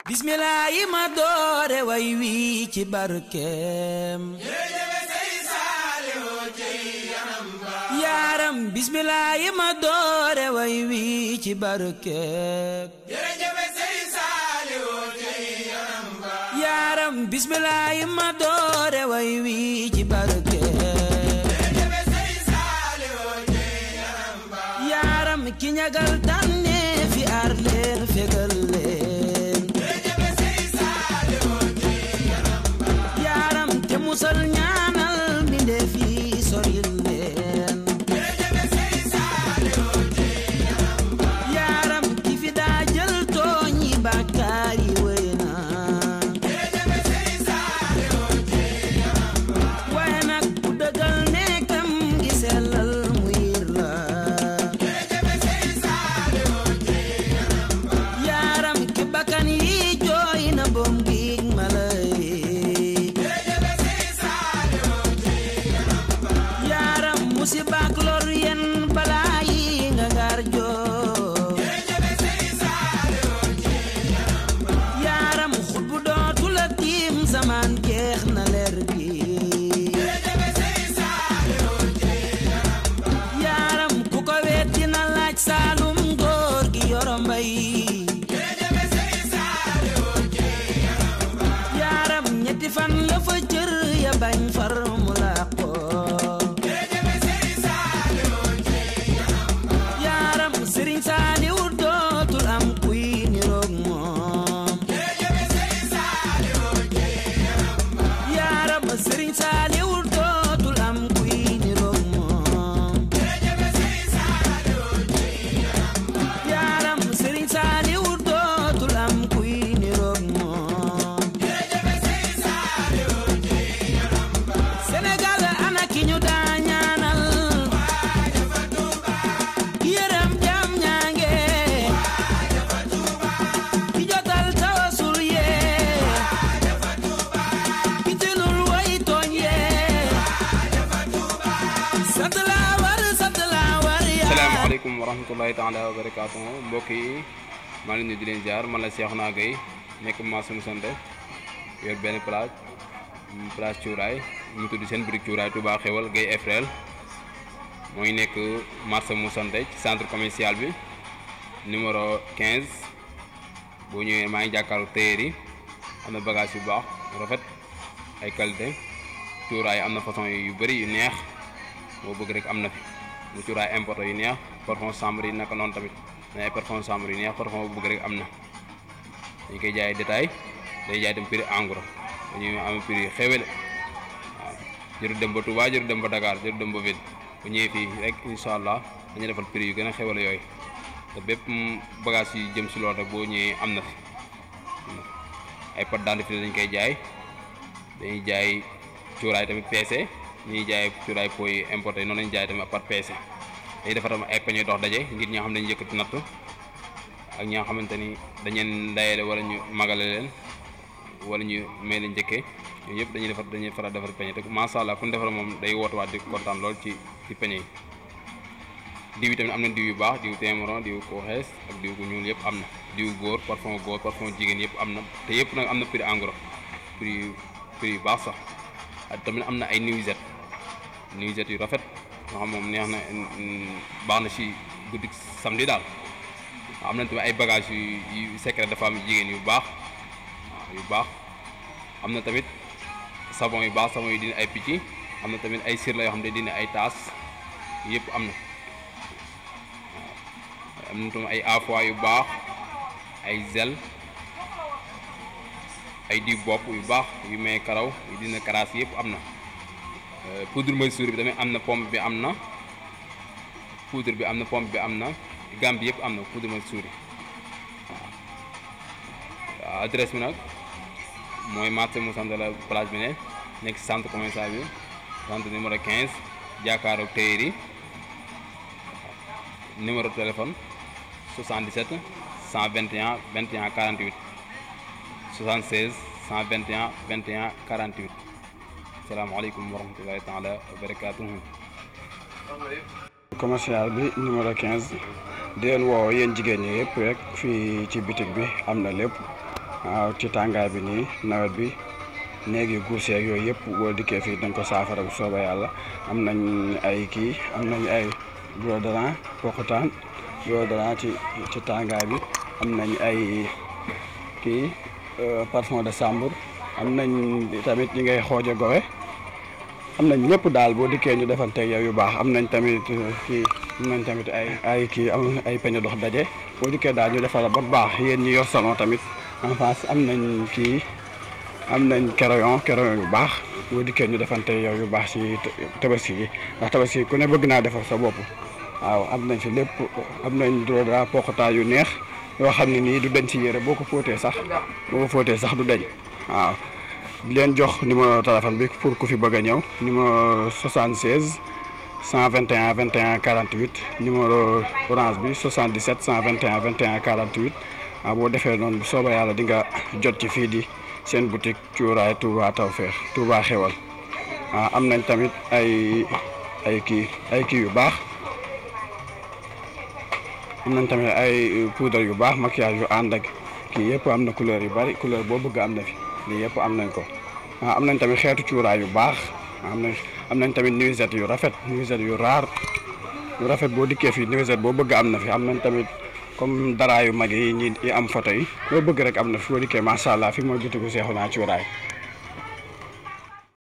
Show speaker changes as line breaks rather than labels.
bismillah yi ma doore way wi ci barkeem yaaram bismillah yi ma doore way wi ci barkeem yaaram bismillah yi ma doore way wi ci barkeem yaaram ki ñagal tànne fi aar leen fegal leen yaaram te musal ñaanal mbindeef yi soril leen yaaram ki fi daa jël tooñ yi bàkkaar yi wéy na waaye nag ku dëggal nekkam gi sellal mu yiir la yaaram ki bakkan yi jooy na boom giig mala yi yaaram musibaak lor yen balaa yi nga ngaar joo yaaram xutbu dootu la tiim samaan jeex na leer gi yaaram ku ko weet dina laaj saalum góor gi yoro mbay yaaram ñetti fan la fa cër ya bañ far mu làqoo yaaram sëriñ saaliw dootul am kuy niroog moom yaaram sëriñ saaliw dootul am kuy niroog moom yaaram sëriñ saaliw dootul am kuy niroog moom Sénégal ana ki ñu daa ñaanal yërëm jam ñaange ki jotal tawasul yee ki tilul way tooñ yee sant laa war sant laa war yaa
salaamaaleykum wa rahmatullahi taala wa barakaatu mbokk yi maa ngi leen di leen jaar man la Cheikhouna Gueye nekk Massoum sant yor benn place place cuuraay ñu tudd seen birig cuuraay Touba Xewal Gueye Efrel mooy nekk marché mu sant ci centre commercial bi numéro 15 boo ñëwee maa ngi jàkkaarloo téer yi am na bagage yu baax rafet ay qualité cuuraay am na façon yu bëri yu neex boo bëgg rek am na fi mu cuuraay importé yu neex parfum chambre yi naka noonu tamit mais ay parfum chambre yu neex parfum bu bëgg rek am na dañ koy jaay détail day jaay tam prix en gros dañuy am prix xewele waaw jëru dem ba Touba jëru dem ba Dakar jëru dem ba ville bu ñëwee fii rek incha allah dañuy defal prix yu gën a xewele yooyu te bépp bagage yu jëm si loolu rek boo ñëwee am na fi ay pâte dentifrice dañ koy jaay dañuy jaay cuuraay tamit peese ñuy jaay cuuraay po yi importé noonu lañu jaay tamit par peese dañuy defar tamit ay peñe dox daje ngir ñi nga xam ne dañu yëkkati natt ak ñi nga xamante ni dañeen ndayale wala ñu magale leen wala ñu may leen njëkkee yooyu yëpp dañuy defar dañuy faral defar peñe te macha allah ku ñu defar moom day woote waat di kontaan lool ci ci peñe yi diw yi tamit am na diw yu baax diw témoron diw ko xees ak diw ku ñuul yëpp am na diw góor parfum góor parfum jigéen yëpp am na te yëpp nag am na prix en gros prix yu prix yu baax sax ak tamit am na ay nuisette nuisette yu rafet nga xam moom neex na baax na ci guddi samedi daal am na tamit ay bagages yu yu secret de femme jigéen yu baax waaw yu baax am na tamit savon yu baax savon yu dina ay picc am na tamit ay sir la yoo xam ne dina ay taas yëpp am na waaw am na tamit ay afoi yu baax ay zel ay diw bopp yu baax yu may karaw yu dina karaas yëpp am na poudre Mansour bi tamit am na pomme bi am na poudre bi am na pomme bi am na gam bi yëpp am na poudre Mansour yi waaw waaw adresse bi nag mooy marché mu sant la place bi ne nekk ci centre commercial bi centre numéro 15 jàkkaaroog téer yi numéro téléphone 77 121 21 48 76 121 21 48 salaamaaleykum wa rahmatullahi taala wa barakaatuhu
commercial bi numéro 15 di leen woo yéen jigéen ñi yëpp rek fii ci bitig bi am na lépp waaw ci tàngaay bi nii nawet bi néeg yu guuseeg yooyu yëpp boo dikkee fii dañ ko saafara bu soobee yàlla am nañ ay kii am nañ ay déodorant poqutaan déodorant ci ci tàngaay bi am nañ ay kii parfum de chambre am nañ tamit ñi ngay xooje gowe am nañ lépp daal boo dikkee ñu defanteeg yow yu baax am nañ tamit kii am nañ tamit ay ay kii am ay peñe dox daje boo dikkee daal ñu defal ba baax yéen ñi yor salon tamit en face am nañ kii am nañ crayon crayon yu baax boo dikkee ñu defante yow yu baax ci tabaski gi ndax tabaski ku ne bëgg naa defar sa bopp waaw am nañ fi lépp am nañ déodorant poqataan yu neex yoo xam ne nii du dañ ci yére boo ko fóotee sax boo ko fóotee sax du dañ waaw di leen jox numéro téléphone bi pour ku fi bëgg a ñëw numéro 76 121 21 48 numéro orange bi 77 121 21 48 waaw boo defee noonu bu soobee yàlla di nga jot ci fii di seen boutique cuuraay Touba Tawfekh Touba xewal waaw am nañ tamit ay ay kii ay kii yu baax am nañ tamit ay poudre yu baax maquillage yu ànd ak kii yëpp am na couleur yu bari couleur boo bëgg am na fi lii yëpp am nañ ko waaw am nañ tamit xeetu cuuraay yu baax am nañ am nañ tamit nuisette yu rafet nuisette yu raar yu rafet boo dikkee fii nuisette boo bëgg am na fi am nañ tamit comme dara yu mag yi ñi yi am photo yi loo bëgg rek am na fi boo dikkee macha allah fi mooy bitigu Seexuna cuuraay